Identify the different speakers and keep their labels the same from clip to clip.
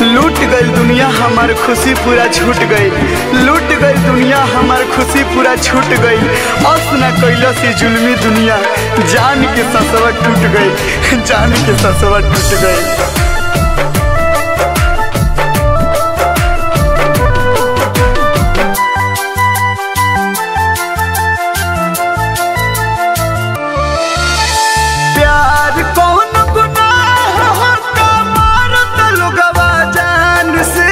Speaker 1: लूट गई दुनिया हमार खुशी पूरा छूट गई लूट गई दुनिया हमार खुशी पूरा छूट गई अस न कैला से जुल्मी दुनिया जान के ससवा टूट गई जान के ससवा टूट गई प्यार कौन गुनाह होता मारत लोगवा जान से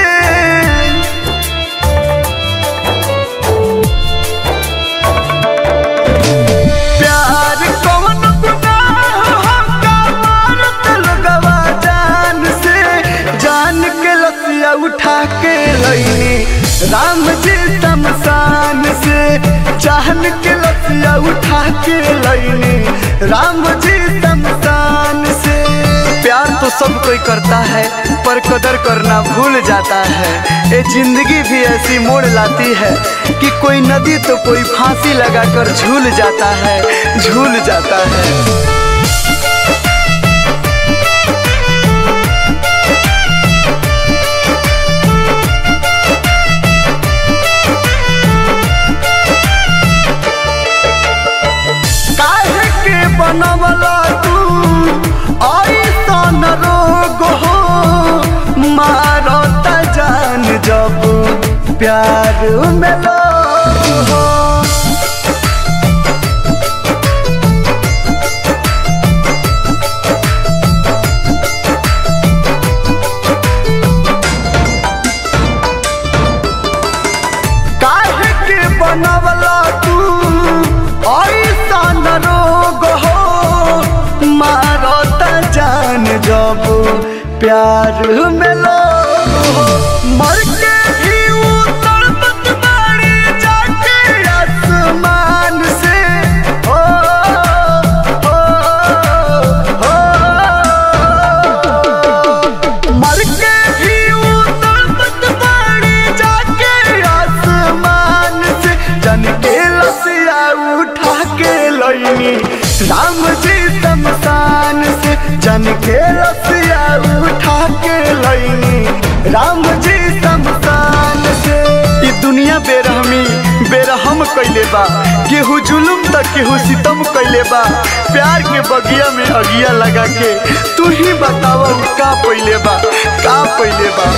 Speaker 1: प्यार कौन गुनाह होता मारत लोगवा जान से जान के लसिया उठा के लईनी राम जी शमशान से जान के लसिया उठा के लईनी राम जी शमशान से प्यार तो सब कोई करता है पर कदर करना भूल जाता है ये जिंदगी भी ऐसी मोड़ लाती है कि कोई नदी तो कोई फांसी लगाकर झूल जाता है झूल जाता है काहे के बनवला तू ऐसन रोग हो मारत जान जब प्यार में लोग हो काहे के बनवला तू ऐसन रोग हो मारत जान जब प्यार में लोग हो मर के भी उतरत बाड़ी जाके आसमान से हो हो हो मर के भी उतरत बाड़ी जाके आसमान से जन के लसिया उठा के लईनी राम जी शमशान से जन के लसिया उठा के लईनी राम जी शमशान से ई दुनिया बेरहमी बेरहम कैले बा केहू जुलुम त केहू सितम कैले बा प्यार के बगिया में अगिया लगा के तू ही बतावा उ का पहिले बा का पहिले बा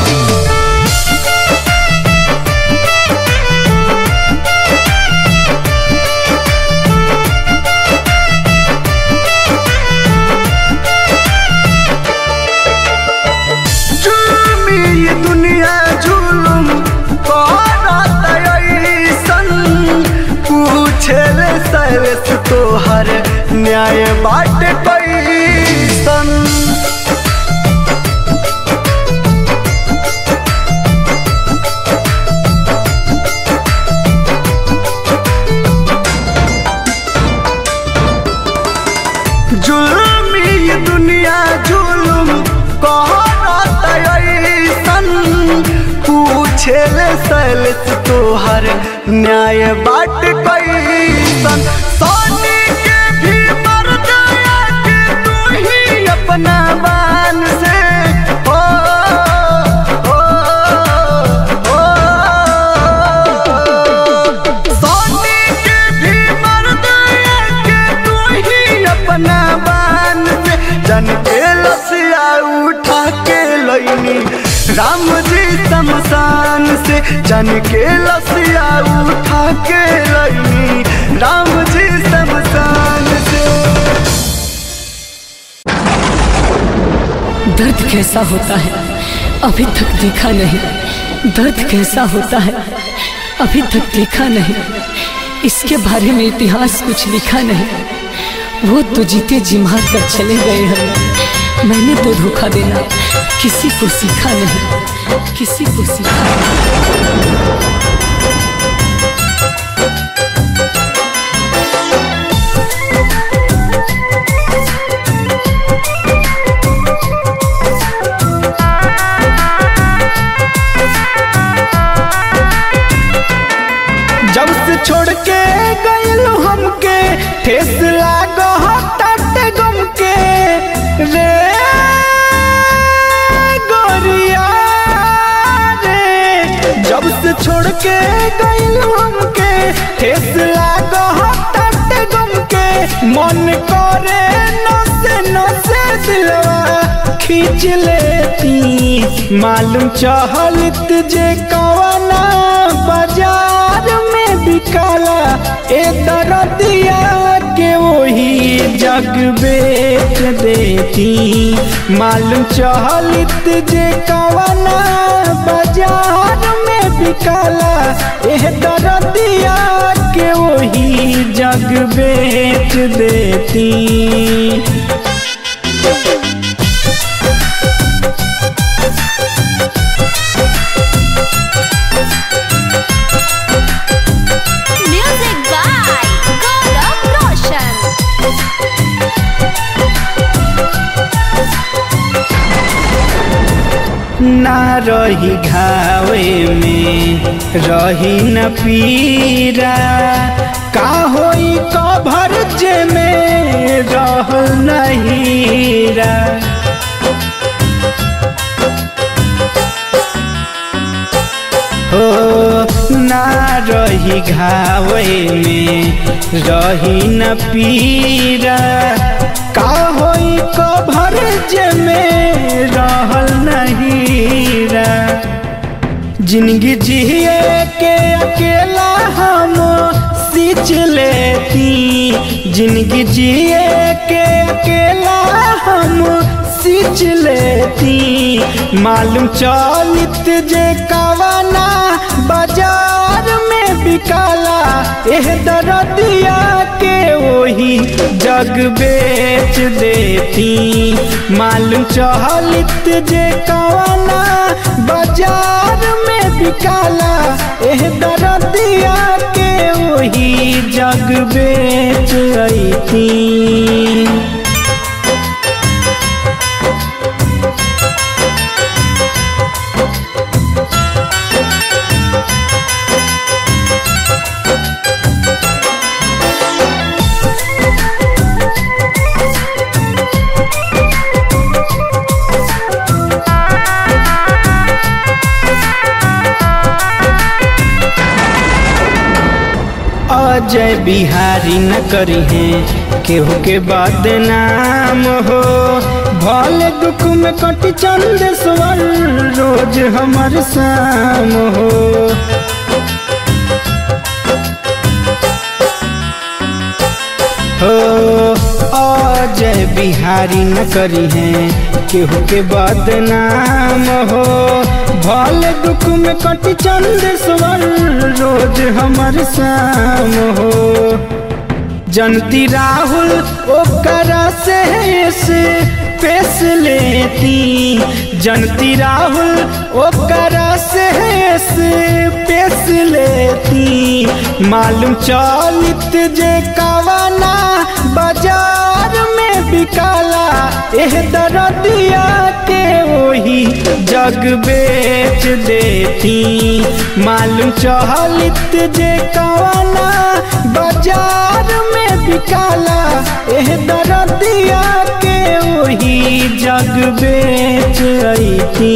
Speaker 1: जुल्मी ये दुनिया जुलुम करत ऐसन पूछेले सैलेस तोहर न्याय बाट कैसन जुल्मी ये दुनिया जुलुम कहरत ऐसन पूछेले सैलेस तोहर न्याय बाट कैसन सोनी के भी मर गया कि तू ही अपना बान से हो हो हो सोनी के भी मर गया कि तू ही अपना बान से जन के लसिया उठा के लईनी राम जी शमशान से जन के लसिया उठा के लईनी राम जी शमशान से
Speaker 2: दर्द कैसा होता है अभी तक देखा नहीं दर्द कैसा होता है अभी तक देखा नहीं इसके बारे में इतिहास कुछ लिखा नहीं वो तो जीते जी मार कर चले गए हैं मैंने तो धोखा देना किसी को सीखा नहीं किसी को सीखा नहीं
Speaker 1: जब से छोड़ के गइल हमके ठेस लागत गम के रे गोरिया ठेस लागो हटट गम के मन करे नसे नसे दिलवा खींच लेती मालूम चहलत जे कवना बाजार में बिकाला ए दरदिया के वही जग बेच देती मालूम चहलत जे कवना बाजार में बिकाला ए दरदिया के वही जग बेच देती
Speaker 3: Music by Gaurav Roshan.
Speaker 1: ना रही घावे में रही न पीरा का होई कभर जे में रह नहीरा हो ना रही घावे में रही न पीरा का होई कभर जे में रहल नहीरा जिंदगी जिए के अकेला हम सींच लेती जिंदगी जिए के अकेला हम सींच लेती मालूम चलित जे कवना बाजार में बिकाला एह दरदिया के वही जग बेच देती मालूम चहलित जे कवना बाजार में बिकाला एह दरदिया के वही जग बेच अती अजय बिहारी न करी है केहू के बदनाम हो भले दुख में कटी चंद स्वर रोज हमर शाम हो हो अजय बिहारी न करी है केहू के बदनाम हो भले दुख में कटी चंद स्वर रोज हमर शाम हो जनती राहुल ओकरा से से पेश लेती जनती राहुल ओकरा से से पेश लेती मालूम चलित जे कवना बाजार में बिकाला एह दरदिया के वही जग बेच देती मालूम चहलित जे कवना बाजार में बिकाला एह दरदिया के वही जग बेच अती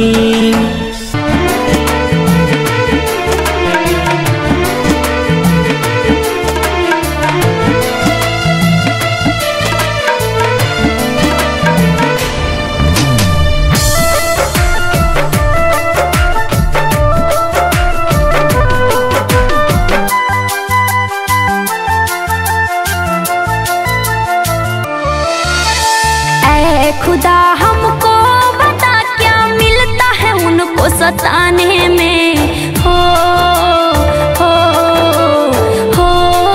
Speaker 3: ऐ खुदा हमको बता क्या मिलता है उनको सताने में हो हो हो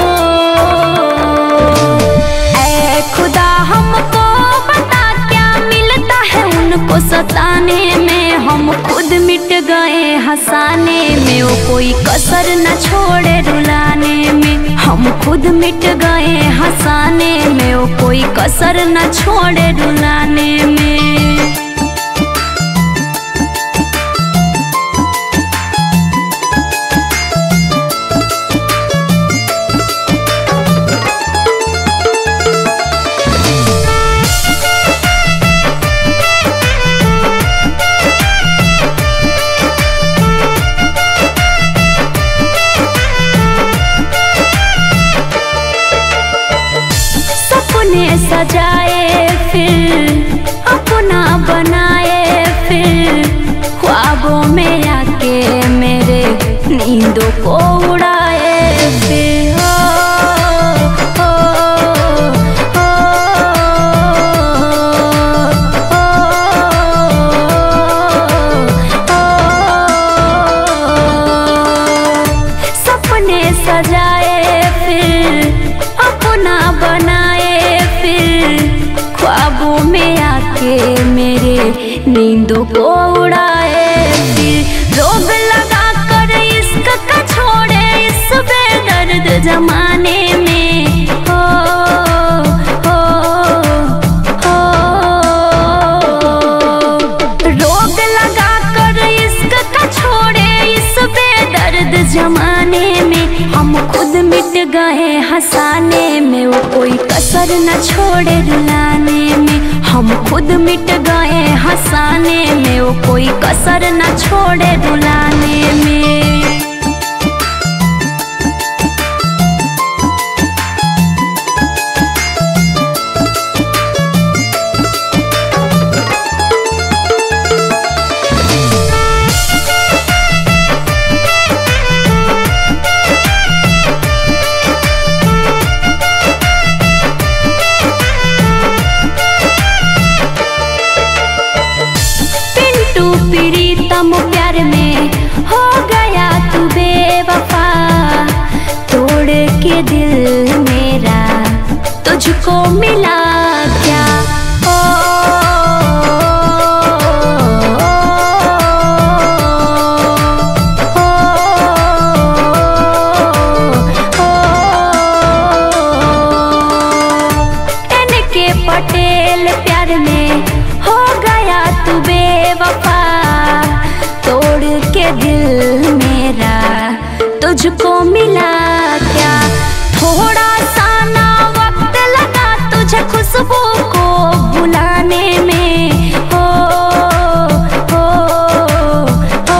Speaker 3: ऐ खुदा हमको बता क्या मिलता है उनको सताने में हम खुद मिट गए हंसाने में वो कोई कसर न छोड़े रुलाने में हम खुद मिट गए हंसाने में वो कोई कसर न छोड़े रुलाने में बुलाए फिर रोग लगा कर इश्क का छोड़े इस बेदर्द जमाने में हो हो हो रोग लगा कर इश्क का छोड़े इस बेदर्द जमाने में हम खुद मिट गए हंसाने में वो कोई कसर न छोड़े रुलाने में हम खुद मिट गए हंसाने में वो कोई कसर न छोड़े रुलाने में पिंटू प्रीतम प्यार में हो गया तू बेवफा तोड़ के दिल मेरा तुझको मिला क्या ओ, एन के पटेल प्यार में हो गया तू बेवफा तोड़ के दिल मेरा तुझको मिला क्या थोड़ा सा ना वक्त लगा तुझे खुशबू को बुलाने में हो हो हो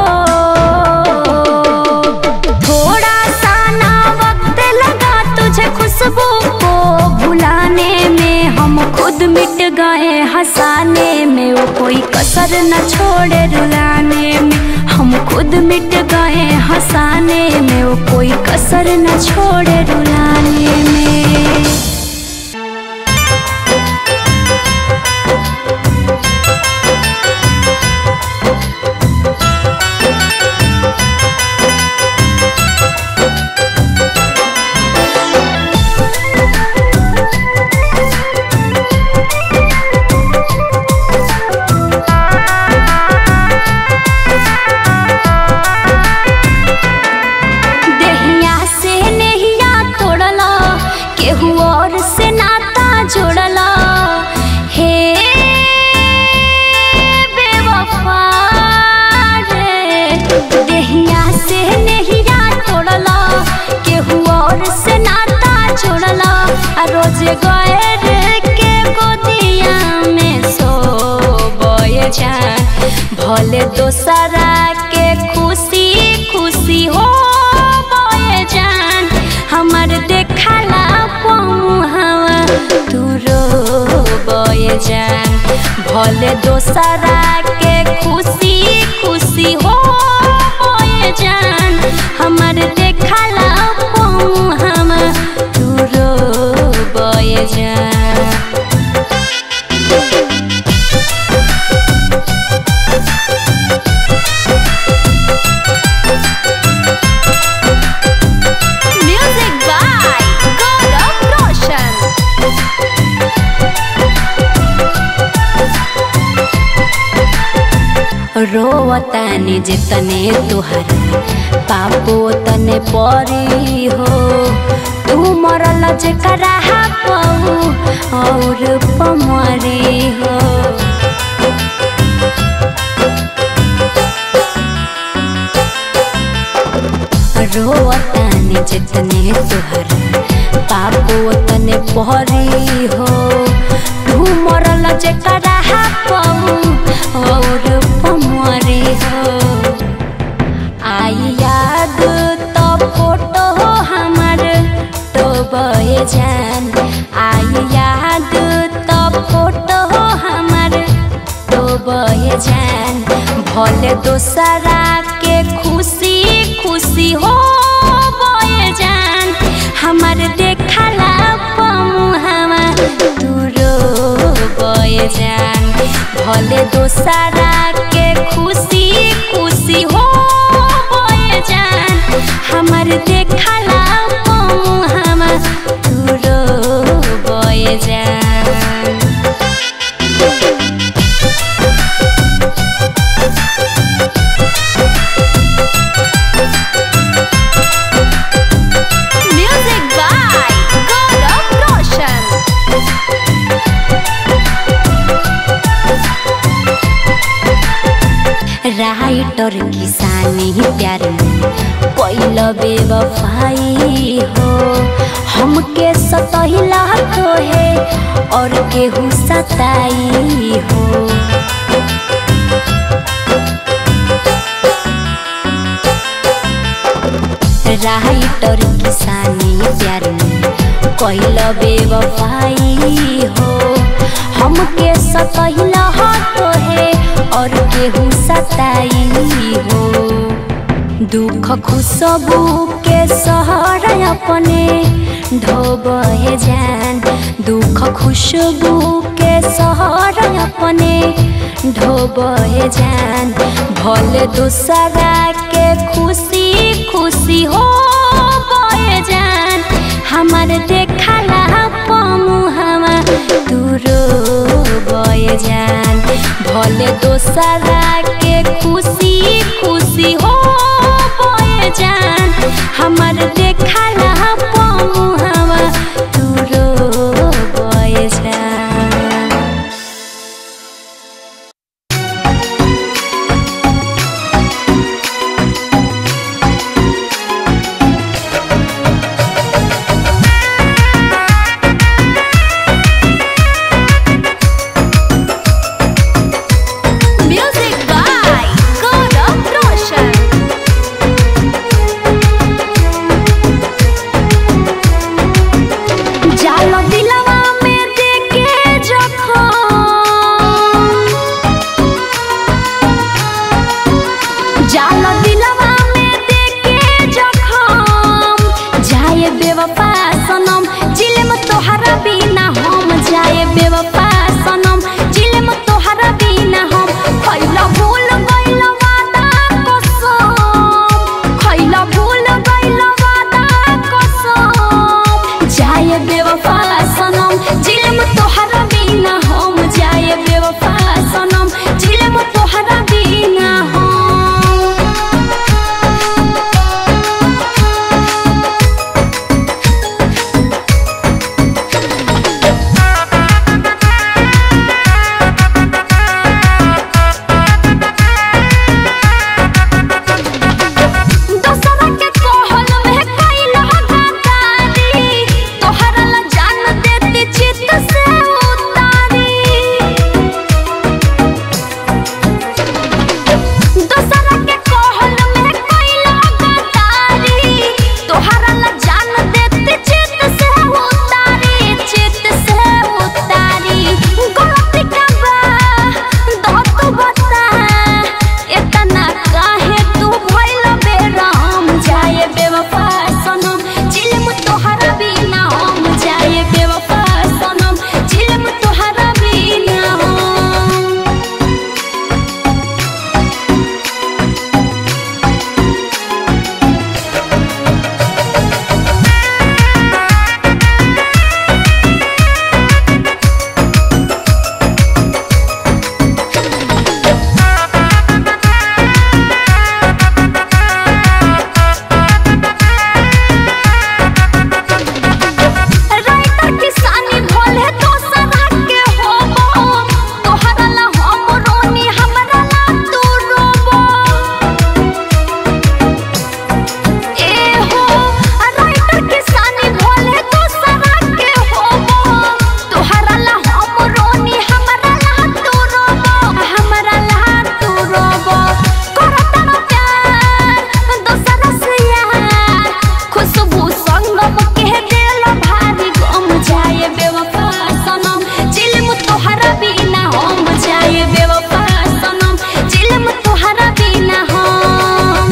Speaker 3: थोड़ा सा ना वक्त लगा तुझे खुशबू को भुलाने में हम खुद मिट गए हंसाने में वो कोई कसर न छोड़े रुलाने में हम खुद मिट गए हंसाने में वो कोई कसर न छोड़े रुलाने में देहिया से नहिया तोड़ला केहू और से नाता जोड़ला हे बेवफा रे देहिया से नहिया तोड़ला केहू और से नाता जोड़ला आ रोज गए रे के गोदिया में सो बोए जान भले दोसरा के खुशी खुशी हो बोए जान हमर देखला पहुँचवा तू रो बोए जान भले दोसरा के खुशी खुशी हो बोए जान हमर देखला पहुँचवा तू रो बोए जान Music by Gaurav Roshan. रोवतानी जितने तुहर पापो तने परी हो तू मरल जेकरा पाऊ और पमरी हो रोवतानी जितने तुहर पापो तने परी हो तू मरल जेकरा पाऊ और पमरी हो आई याद तो फोटो हमर तो बये जान आई याद तो फोटो हमर तो बये जान भले दोसरा के खुशी खुशी हो बये जान हमर देखला पमुहवा तू रो बये जान भले दोसरा के खुशी खुशी हो बये जान हमर देखला पमुहवा तू रो बये जान राइटर किसानी प्यार कैल बेवफाई हो हमके सतहिला तो है और केहू सताई हो राइटर किसानी प्यार कैल बेवफाई हो हमके सतहिला तो है और केहू सताई हो दुख खुशबू के सहारा अपने ढोबे जान दुख खुशबू के सहारा अपने ढोबे जान भले दूसरा के खुशी खुशी हो बहे जान हमार देखला पमु हमा तू बहे जान भले दोसरा के खुशी खुशी हो बहे जान हमार देखला पमु हमा तू बहे जान Music by Gaurav Roshan. जालो दिलवा में देके जखम जालो दिलवा में देके जखम जाए बेवफा सनम जिलम तोहरा बिना हम जाए बेवफा सनम जिलम तोहरा बिना हम खैला भूल गइल वादा कसम खैला भूल गइल वादा कसम जाए बेवफा सनम जिलम तोहरा बिना हम जाए बेवफा सनम जिलम तोहरा बिना हम दोसरा के कहल में कैल गद्दारी तोहरा ला जान देती चित से उतारी दोसरा के कहल में कैल गद्दारी तोहरा ला जान देती चित से उतारी चित से उतारी गलती का बा दो तू बता इतना काहे तू भइल बेराम जाए बेवफा सनम जिल्म तोहरा बिना हम जाए बेवफा सनम जिल्म तोहरा बिना हम राइटर किसानी भोले दोसरा के होबो तोहरा ला हम रोनी हमरा ला तू रोबो ए हो राइटर किसानी भोले दोसरा के होबो तोहरा ला हम रोनी हमरा ला तू रोबो हमरा ला तू रोबो करत ना प्यार दोसरा से यार खुशबू संगम के दिल भारी गम जाए बेवफा सनम जिल्म तोहरा बिना हम जाए बेवफा सनम जिल्म तोहरा बिना हम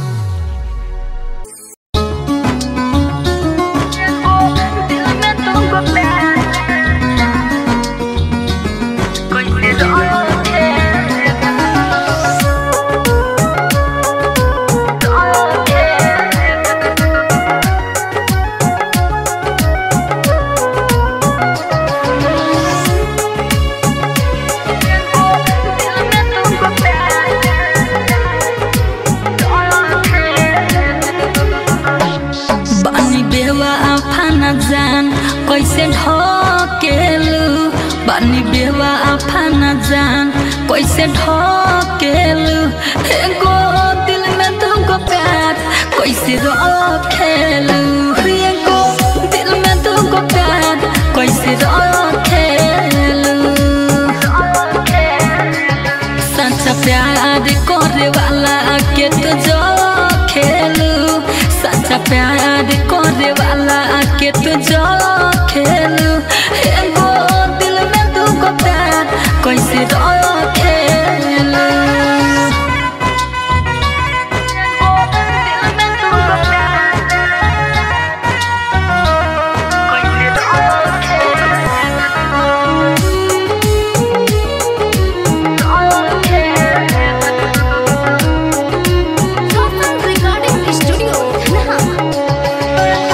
Speaker 2: बानी बेवा आफाना जान कैसे ढकेलु बानी बेवा आफाना जान कैसे ढकेलू एगो दिल में तुमको प्यार कैसे रखेलू एगो दिल में तुमको प्यार कैसे रखेलू सच्चा प्यार करे वाला के तो जो खेलू सच्चा प्यार करे वाला के तो जो खेलू एगो दिल में तुमको प्यार कैसे रखेलू
Speaker 3: रिकॉर्डिंग स्टूडियो धनहा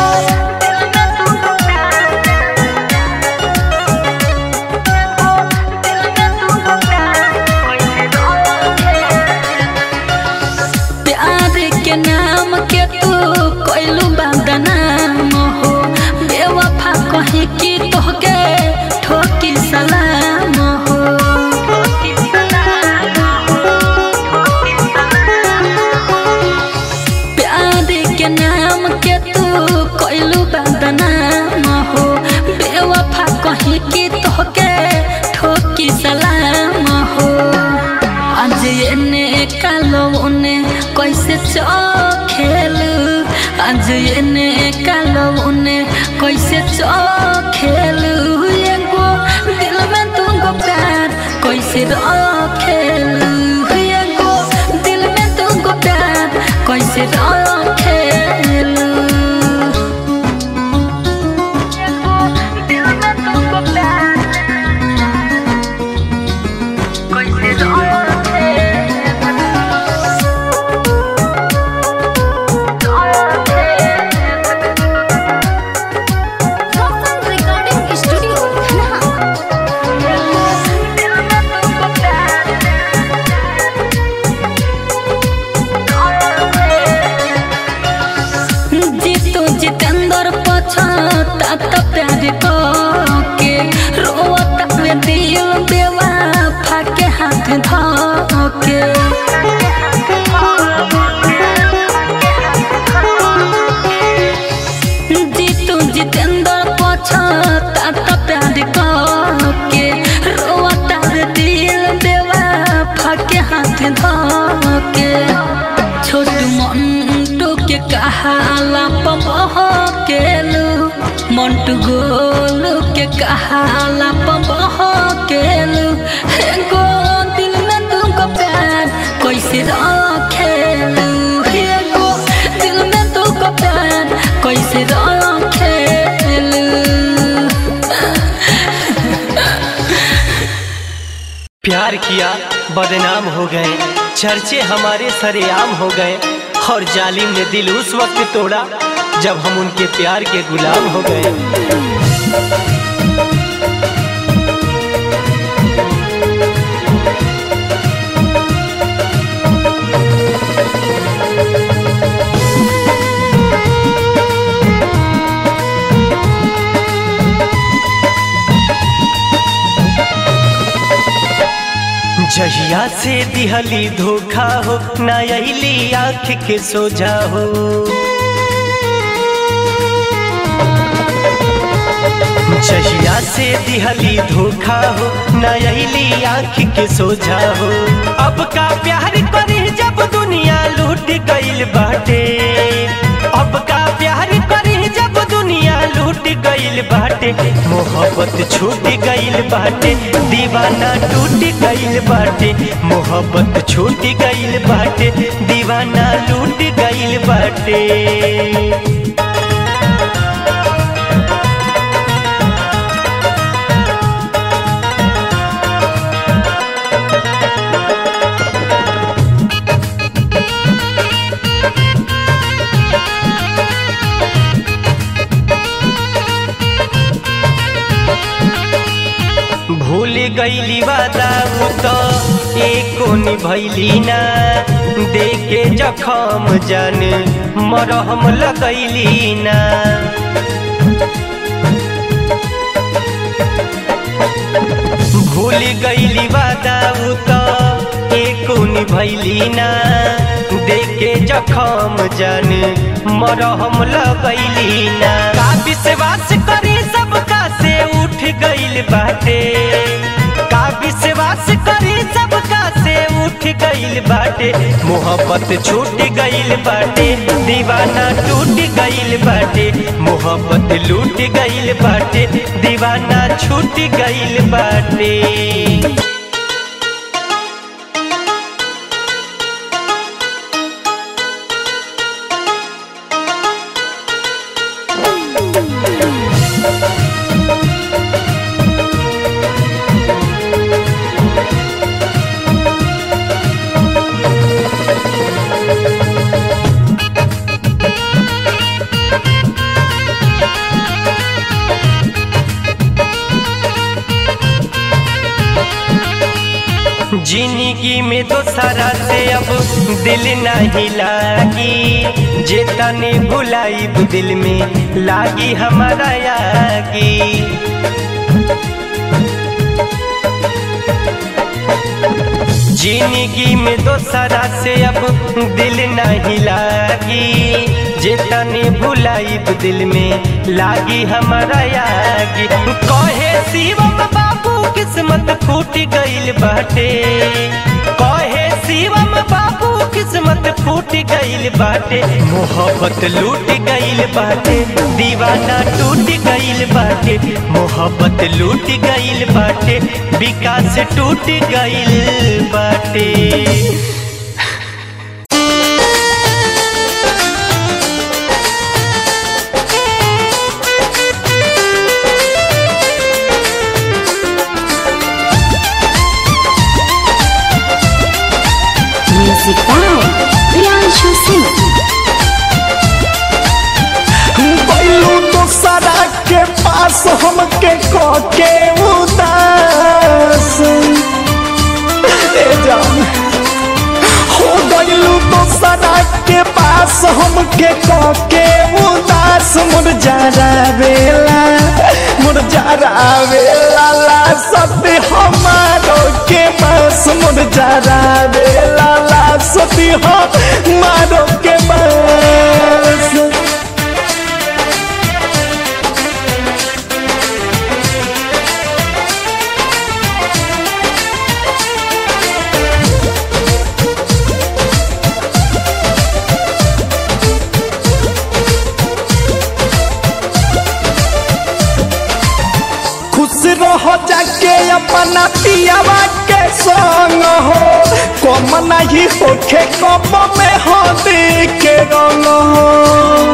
Speaker 2: प्यार के नाम के तू कोइलू बदनाम हो बेवफा कही कि तोहके ठोकी सलाम हो प्यार के नाम के तू कोइलू बदनाम हो बेवफा कही कि तोहके ठोकी सलाम हो आज एने कालो उने कैसे चखेलू आज एने कालो उने कैसे चखेलू एगो दिल में तुमको प्यार कैसे रखेलू एगो दिल में तुमको प्यार कैसे रखेलू दिल में तुमको प्यार
Speaker 3: रिकॉर्डिंग स्टूडियो धनहा
Speaker 2: जीतू जितेंद्र पछता त प्यार के रोता वे दिल बेवफा के हाथ धके जीतू जितेंद्र पछता त प्यार के रोता वे दिल बेवफा के हाथ धके छोटू मंटू के कहाला पमह केलू मंटू गोलू के कहाला पमह केलू हे गो दिल में तुमको प्यार कैसे रखेलू हे गो दिल में तुमको प्यार कैसे रखेलू
Speaker 4: प्यार किया बदनाम हो गए चर्चे हमारे सरेआम हो गए और जालिम ने दिल उस वक्त तोड़ा जब हम उनके प्यार के गुलाम हो गए जहिया से दिहली धोखा हो ना अली आँख के सोझा हो जहिया से दिहली धोखा हो ना अली आँख के सोझा हो अब का प्यार करे जब दुनिया लूट गईल बाटे अब का प्यार करे जब दुनिया लूट गईल बाटे मोहब्बत छूट गईल बाटे दीवाना टूट गईल बाटे मोहब्बत छूट गईल बाटे दीवाना लूट गईल बाटे भूल गईली वादा उ तो एको निभैली ना देखे जखम जान मरहम लगैली ना भूल गईली वादा उ तो एको निभैली ना देखे जखम जान मरहम लगैली ना का विश्वास करी सबका से उठ गईल बाटे का विश्वास करी सबका से उठ गईल बाटे मोहब्बत छूट गईल बाटे दीवाना टूट गईल बाटे मोहब्बत लूट गईल बाटे दीवाना छूट गईल बाटे जिंदगी में तो सारा से अब दिल नहीं लागी जे तने भुलाई दिल में लागी हमारा यागी जिंदगी में तो सारा से अब दिल नहीं लागी जे तने भुलाई दिल में लागी हमारा यागी कहे शिवम बाबू किस्मत फूट गईल बाटे कहे शिवम बाबू किस्मत फूट गईल बाटे मोहब्बत लूट गईल बाटे दीवाना टूट गईल बाटे मोहब्बत लूट गईल बाटे विकास टूट गईल बाटे
Speaker 3: म्यूजिक बाय प्रियांशु सिंह
Speaker 1: बैलू दोसरा के पास हमके के उदास ए जान हो गईलू दोसरा के पास हमके के उदास मुरझारा बेला मुरझारा बेला ला सती हमारो के पास मुरझारा बेला ला सती हमारो के पास खुश रहो जाके अपना पियावा के संग हो कम नहीं होखे कम में हो के रंग हो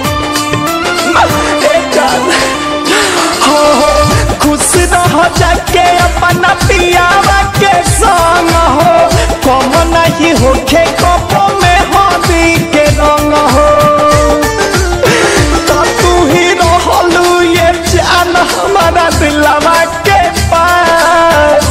Speaker 1: ए जान, हो हो, खुश रहो जाके अपना पियावा के संग हो कम नहीं होखे कम में हो के रंग हो तो तू ही रहलू ये जान हमारा दिलवा के पास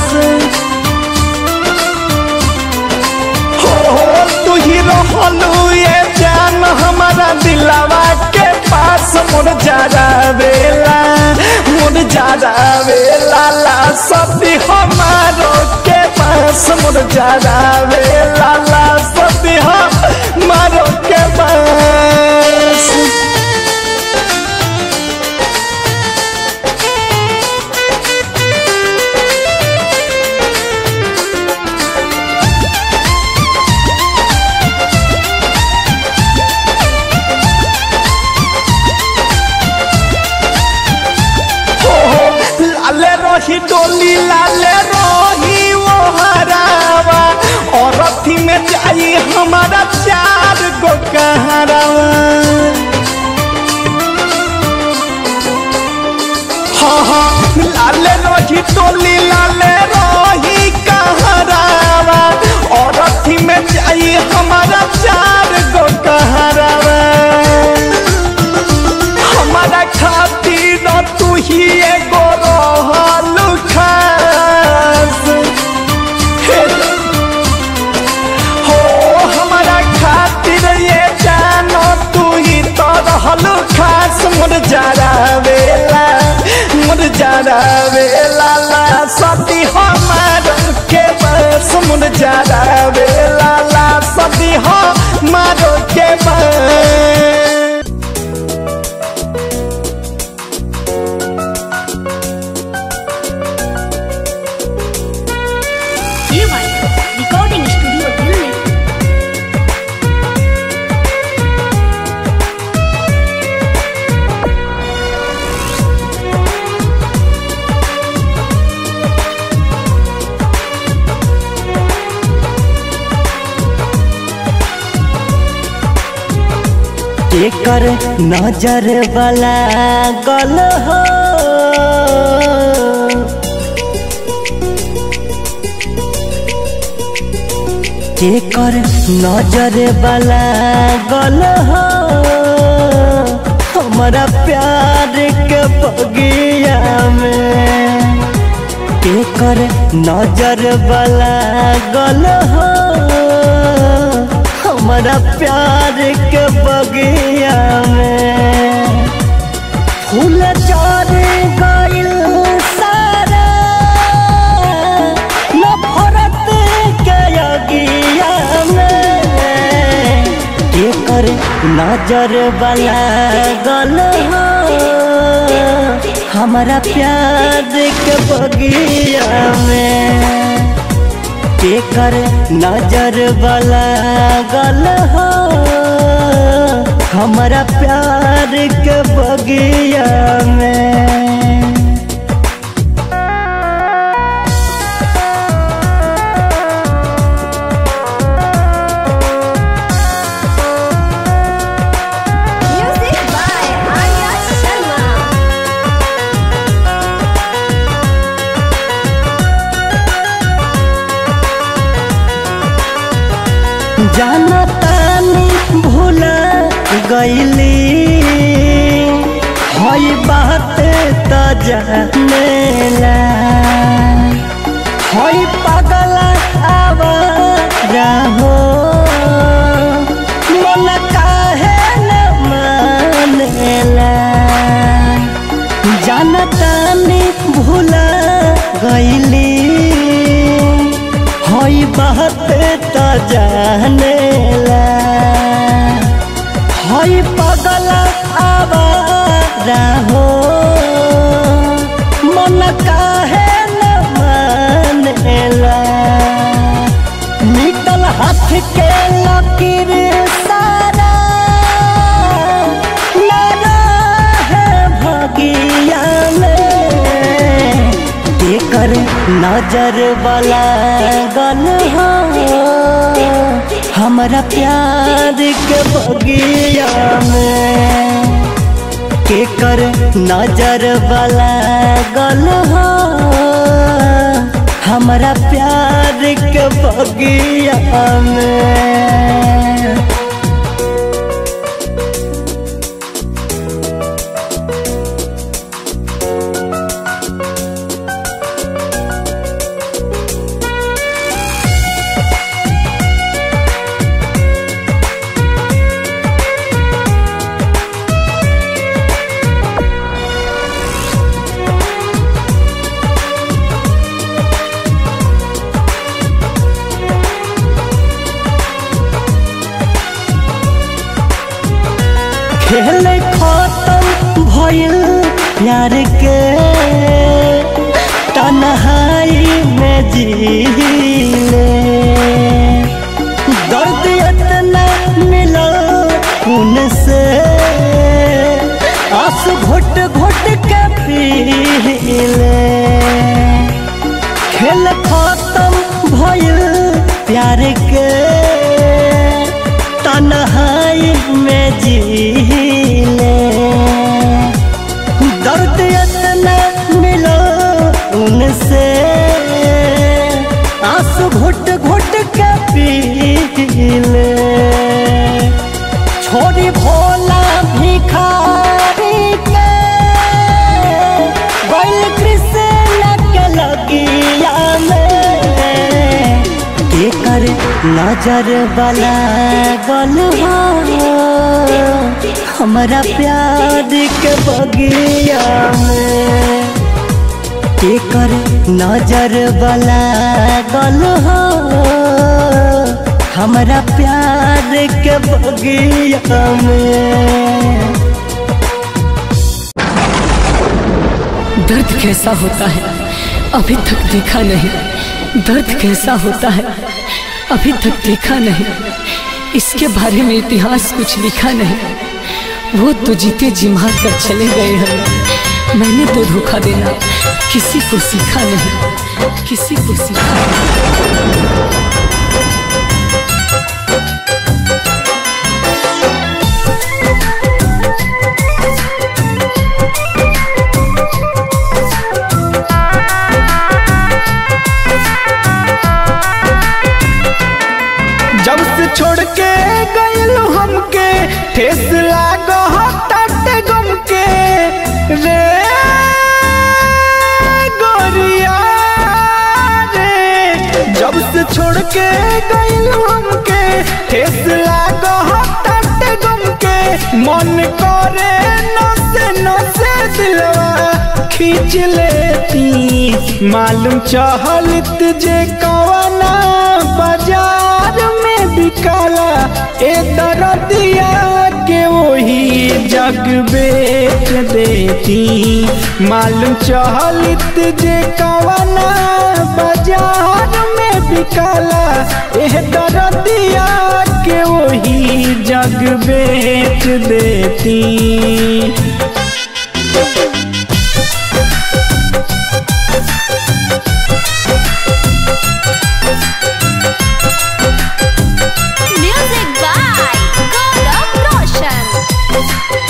Speaker 1: हो हो तू ही रहलू ये जान हमारा दिलवा के पास मुर जारा बेला मुर जारा बेला ला सती हमारो के पास मुर जारा बेला ला सती हमारो के पास लाले रही डोली लाले रही वो हरावा और अथी में जाई हमारा चार गो कहरावा हाँ हाँ लाले रही डोली लाले रही कहरावा और अथी में जाई हमारा चार गो कहरावा हमारा खातिर तू ही एगो रहल खास हे हो हमारा खातिर ये जानो तू ही तो रहल खास मुर जारा वेला मुर जारा वेला ला सती हमार के बस मुरझारा बेला ला सदी हमारो के बस
Speaker 3: रिकॉर्डिंग स्टूडियो दिल्ली
Speaker 4: केकर नजर वाला गल हो केकर नजर वाला गल हो हमारा प्यार के बगिया में केकर नजर वाला गल हो हमारा प्यार के बगिया में फूल चार गइल सारा नफरत के अगिया में केकर नजर वाला गल हो हमारा प्यार के बगिया में केकर नजर वाला गल हो हमारा प्यार के बगिया में
Speaker 3: म्यूजिक बाय आर्या शर्मा
Speaker 4: जाना तानी भूला गईली हई बात त जानेला हई पागल आवारा हो मन काहे न मानेला जानतानी भूला गईली हई बात त जानेला हई पगल आवारा हो मन काहे न मानेला निकल हाथ के लकीर सारा लड़ा है भगिया में केकर नजर वाला गल हो हमारा प्यार के बगिया में केकर नजर वाला गल हो हमारा प्यार के बगिया में खेल खत्म भइल प्यार के तन्हाई में जीले दर्द इतना मिलल उनसे आंसू घुट घुट के पीले खेल खत्म भइल प्यार के तन्हाई में जीले दर्द इतना मिलो उनसे आंसू घुट घुट के पीले छोड़ी भोला भिखारी के बैल कृष्ण के लगिया में केकर नजर वाला गल हो हमारा प्यार के बगिया में
Speaker 5: केकर नजर वाला गल हो हमरा प्यार के बगिया में
Speaker 2: दर्द कैसा होता है अभी तक देखा नहीं दर्द कैसा होता है अभी तक देखा नहीं इसके बारे में इतिहास कुछ लिखा नहीं वो तो जीते जी मार कर चले गए हैं मैंने तो धोखा देना किसी को सीखा नहीं किसी को सीखा नहीं
Speaker 1: जब से छोड़ के गयल हमके ठेस लागो ताटे गम के रे गोरिया रे जब से छोड़ के गयल हमके ठेस लागो ताटे गम के मन करे नसे नसे दिलवा खींच लेती मालूम चहलत जे कवना बाजार में बिकाला ए दरदिया के वही जग बेच देती मालूम चहलत जे कवना बाजार में बिकाला ए दरदिया के वही जग बेच देती
Speaker 3: Music by Gaurav Roshan.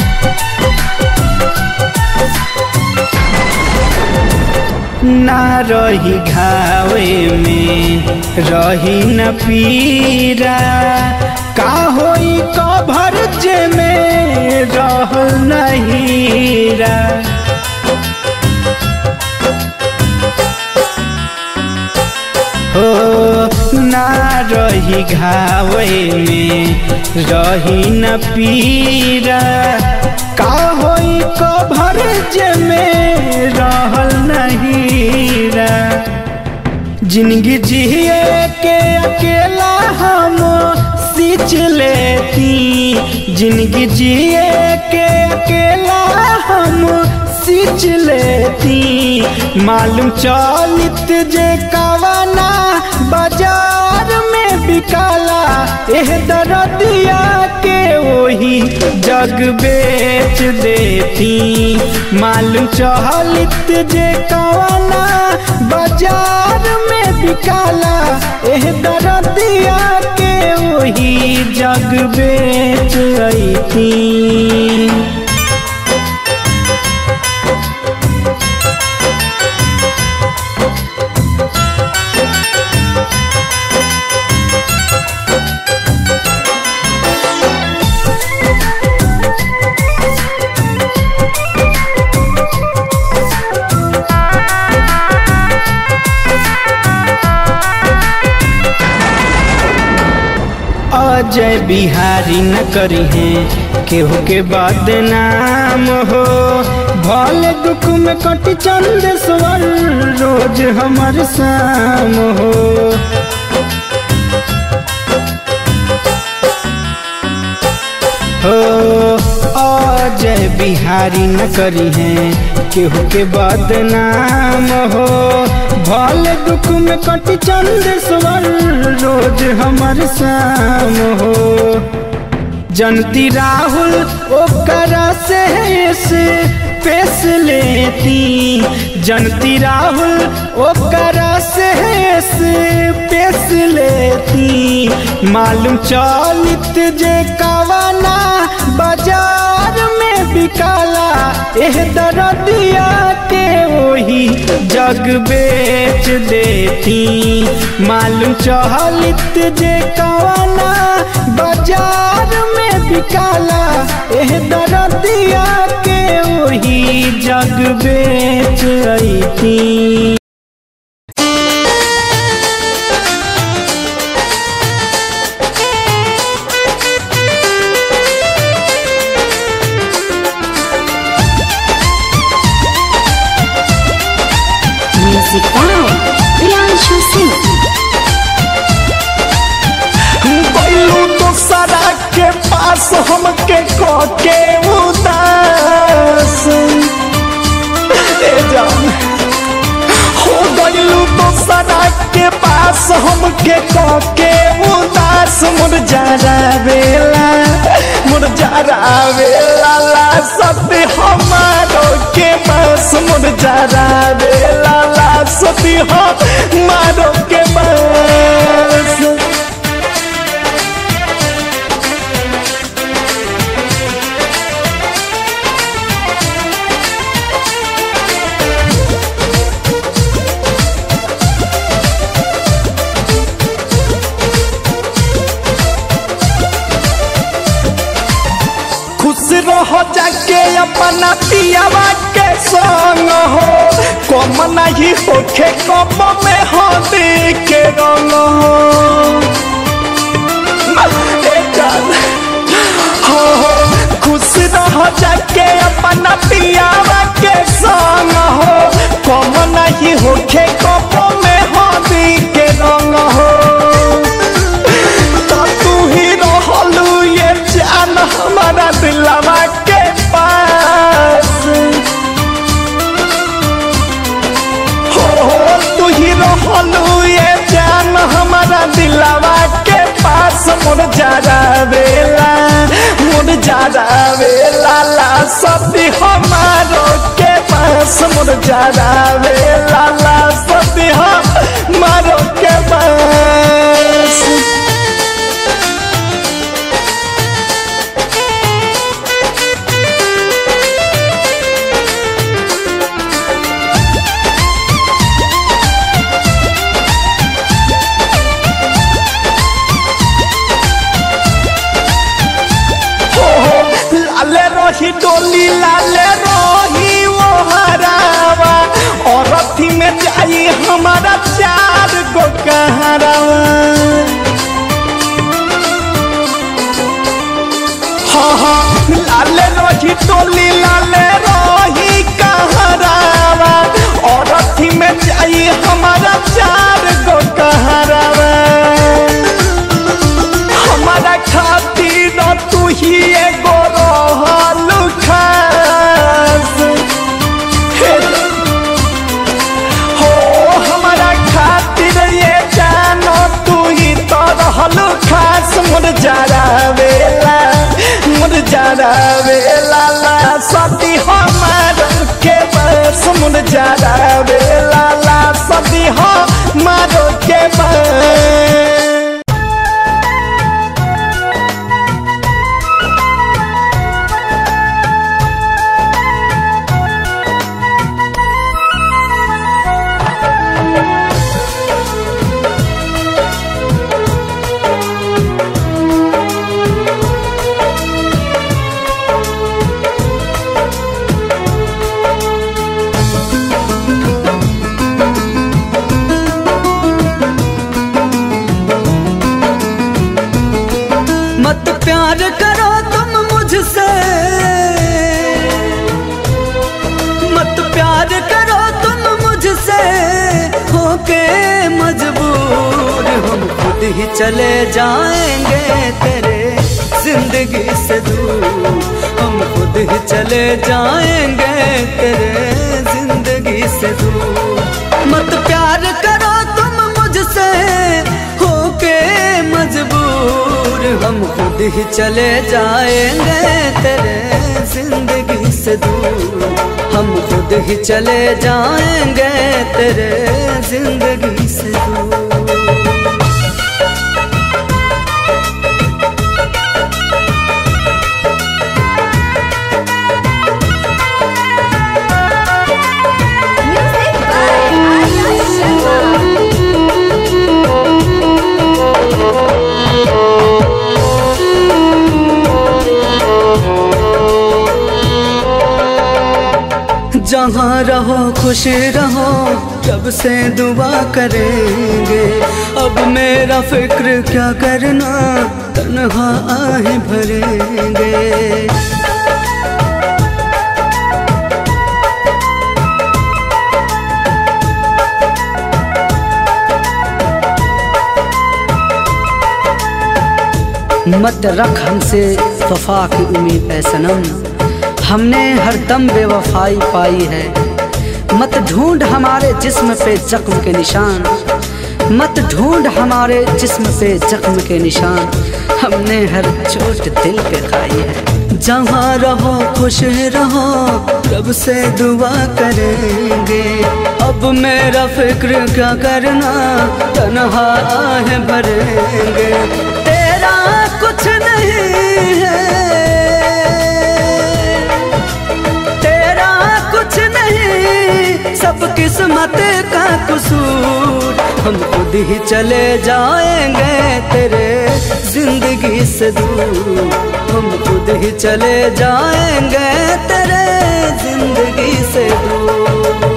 Speaker 1: ना रही घावे में रही न पीरा का होई कभर जे में रह नहीरा हो ना रही घावे में रही न पीरा का होई कभर जे में रहल नहीरा जिंदगी जिए के अकेला हम सींच लेती जिंदगी जिए के अकेला हम सींच लेती मालूम चलित जे कवना बाजार में बिकाला एह दरदिया के वही जग बेच देती मालूम चहलित जे कवना बाजार में बिकाला एह दरदिया के वही जग बेच अती अजय बिहारी न करी है केहू के बदनाम हो भले दुख में कट चंद स्वर रोज हमर शाम हो हो अजय बिहारी न करी है केहू के बदनाम हो भले दुख में कट चंद स्वर रोज हमर शाम हो जनती राहुल ओकरा से से पेश लेती जनती राहुल ओकरा से से पेश लेती मालूम चलित जे कवना बाजार में बिकाला एह दरदिया के वही जग बेच देती मालूम चहलित जे कवना बाजार में बिकाला एह दरदिया के वही जग बेच अती पास हमके के उदास ए जान हो गइलू तो सदा के पास हमके के उदास मुर जरा बेला मुर जरा बेला ला सती हमारो के पास मुर जरा बेला ला सती हमारो के पास खुश रहो जाके अपना पियावा के संग हो कम नहीं होखे कम में हो के रंग हो ए जान, हो हो, खुश रहो जाके अपना पियावा के संग हो कम नहीं होखे कम में हो के रंग हो तो तू ही रहलू ये जान हमारा दिलवा के पास हो हो तू ही रहलू ये जान हमारा दिलवा के पास मुर जरा बेला मुर जरा बेला ला सती हमारो के पास मुर जरा बेला ला सती हमारो के पास हो हो, लाले रही डोली लाले रही वो हरावा और अथी में जाई हमारा चार गो कहरावा हाँ हाँ लाले रही डोली लाले रही कहरावा और अथी में जाई हमारा चार गो कहरावा हमारा खातिर तू ही एगो रहल खास हे हो हमारा खातिर ये जानो तू ही तो रहल खास मुर जरा बेला मुर जरा बेला ला सती हमार के बस मुर जरा बेला ला सती हमार के बस
Speaker 5: मत प्यार करो तुम मुझसे मत प्यार करो तुम मुझसे होके मजबूर हम खुद ही चले जाएंगे तेरे जिंदगी से दूर हम खुद ही चले जाएंगे तेरे जिंदगी से दूर मत प्यार करो तुम मुझसे होके मजबूर हम खुद ही चले जाएंगे तेरे जिंदगी से दूर हम खुद ही चले जाएंगे तेरे जिंदगी से दूर
Speaker 3: Music by Arya Sharma.
Speaker 5: जहाँ रहो खुश रहो जब से दुआ करेंगे अब मेरा फिक्र क्या करना तन्हा आहे भरेंगे मत रख हमसे मुस्तफ़ा की उम्मीद है सनम हमने हर दम बेवफाई पाई है मत ढूंढ हमारे जिस्म पे जख्म के निशान मत ढूंढ हमारे जिस्म पे जख्म के निशान हमने हर चोट दिल पे खाई है जहाँ रहो खुश रहो रब से दुआ करेंगे अब मेरा फिक्र क्या करना तनहा है भरेंगे तेरा कुछ नहीं है तेरा कुछ नहीं सब किस्मत का कसूर हम खुद ही चले जाएंगे तेरे जिंदगी से दूर हम खुद ही चले जाएंगे तेरे जिंदगी से दूर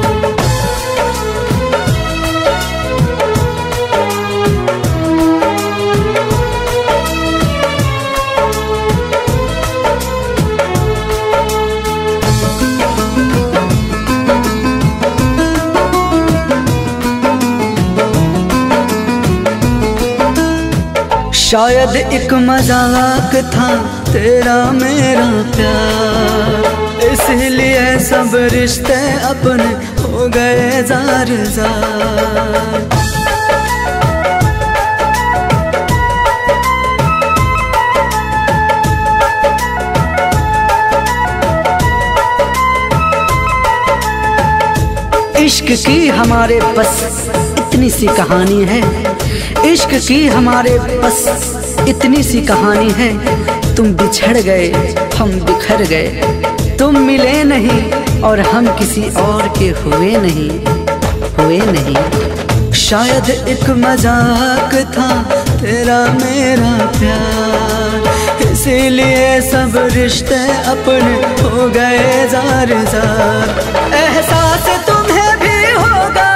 Speaker 5: शायद एक मजाक था तेरा मेरा प्यार इसलिए सब रिश्ते अपने हो गए जार जार इश्क की हमारे बस इतनी सी कहानी है इश्क की हमारे बस इतनी सी कहानी है तुम बिछड़ गए हम बिखर गए तुम मिले नहीं और हम किसी और के हुए नहीं हुए नहीं शायद एक मजाक था तेरा मेरा प्यार इसीलिए सब रिश्ते अपने हो गए जार जार एहसास तुम्हें भी होगा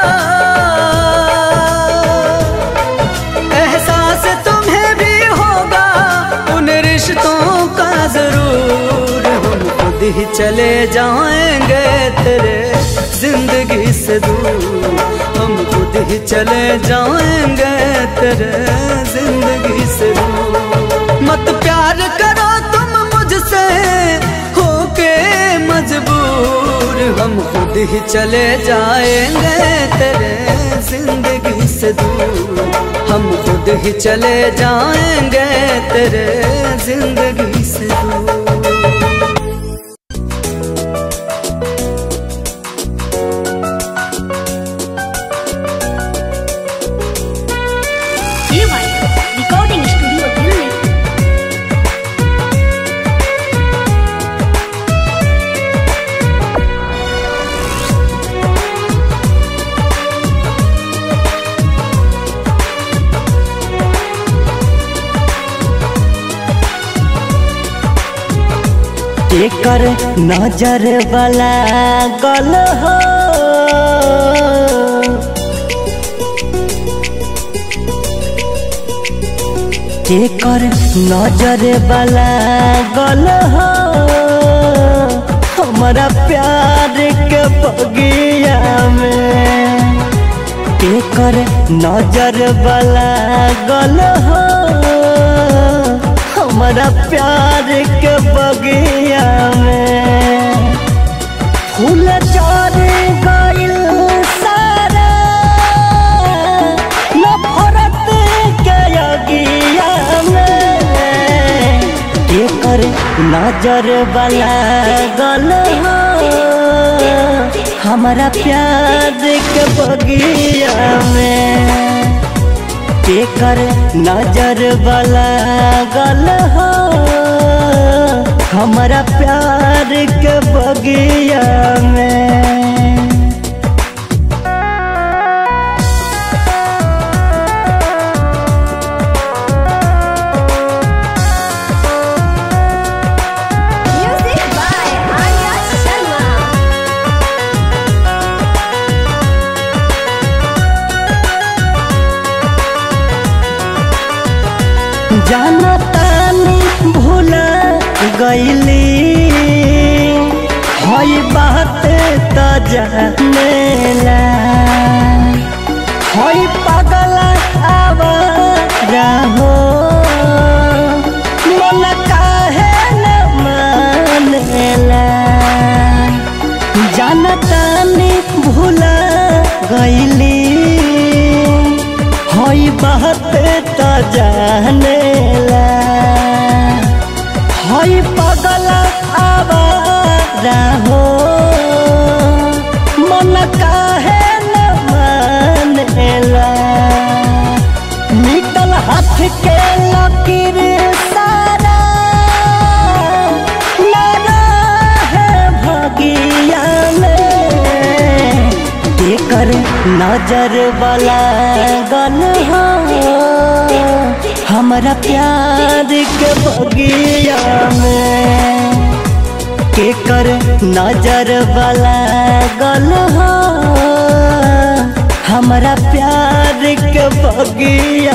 Speaker 5: एहसास तुम्हें भी होगा उन रिश्तों का जरूर हम खुद ही चले जाएंगे तेरे जिंदगी से दूर हम खुद ही चले जाएंगे तेरे जिंदगी से दूर मत प्यार करो तुम मुझसे होके मजबूर हम खुद ही चले जाएंगे तेरे जिंदगी से दूर हम खुद ही चले जाएंगे तेरे जिंदगी से दूर
Speaker 3: रिकॉर्डिंग स्टूडियो दिल्ली
Speaker 4: केकर नजर वाला गल हो केकर नजर वाला गल हो हमारा प्यार के बगिया में केकर नजर वाला गल हो हमारा प्यार के बगिया में फूल चढ़ गइल सारा नफरत के अगिया में केकर नजर वाला गल हो हमारा प्यार के बगिया में केकर नजर वाला गल हो हमारा प्यार के बगिया में
Speaker 3: म्यूजिक बाय आर्या शर्मा
Speaker 4: जाना तानी भूला गईली हई बात त जानेला हई पागल आवारा हो मन काहे
Speaker 6: पगल आवारा हो मन काहे न मानेला निकल हाथ के लकीर सारा ना है भगिया में एकर नजर वाला गल हो हमरा प्यार के बगिया में केकर नजर वाला गल हो हमरा प्यार के बगिया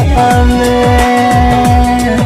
Speaker 6: में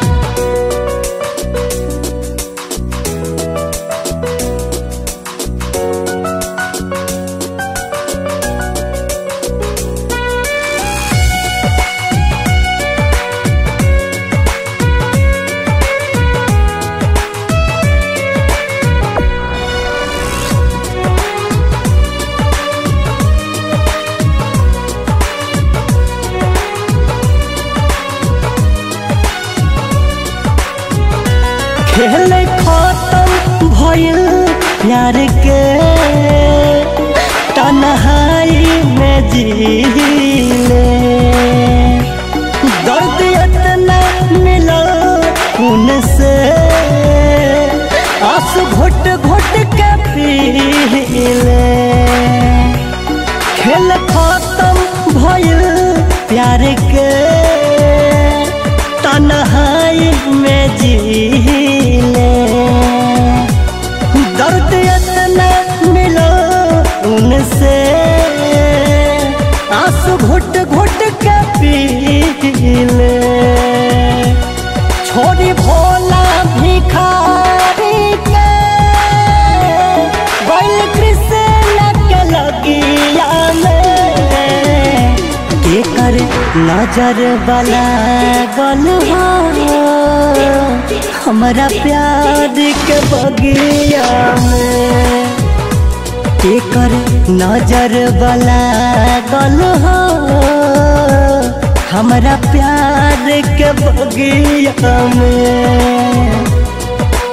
Speaker 6: खेल खत्म भइल प्यार के तन्हाई में जीले दर्द इतना मिला उनसे आंसू घुट घुट के पीले खेल खत्म भइल प्यार के तन्हाई में जीले दर्द इतना मिलो उनसे आंसू घुट घुट के पीले छोड़ी भोला भिखारी के बैल कृष्ण के लगिया में केकर नजर वाला गल हो हमरा प्यार के बगिया में केकर नजर वाला गल हो हमरा प्यार के बगिया में